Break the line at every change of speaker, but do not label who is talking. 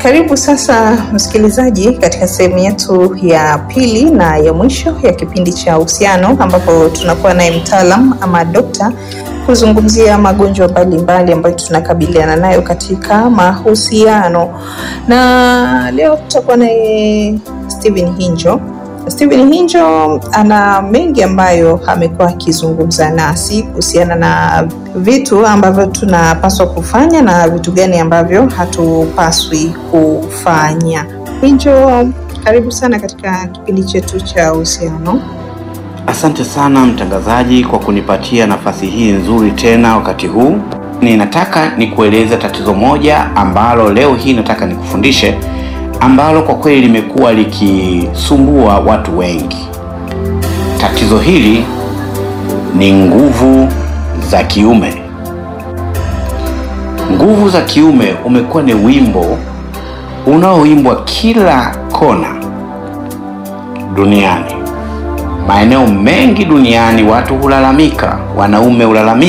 karibu sasa msikilizaji katika sehemu yetu ya pili na ya mwisho ya kipindi cha uhusiano ambapo tunakuwa naye mtaalam ama dokta kuzungumzia magonjwa mbalimbali ambayo tunakabiliana nayo katika mahusiano na leo tutakuwa naye Steven Hinjo. Steven Hinjo ana mengi ambayo amekuwa akizungumza nasi kuhusiana na vitu ambavyo tunapaswa kufanya na vitu gani ambavyo hatupaswi kufanya. Hinjo, karibu sana katika kipindi chetu cha uhusiano.
Asante sana mtangazaji kwa kunipatia nafasi hii nzuri tena wakati huu. Ninataka nikueleze tatizo moja ambalo leo hii nataka nikufundishe, ambalo kwa kweli limekuwa likisumbua watu wengi. Tatizo hili ni nguvu za kiume. Nguvu za kiume umekuwa ni wimbo unaoimbwa kila kona duniani. Maeneo mengi duniani watu hulalamika, wanaume hulalamika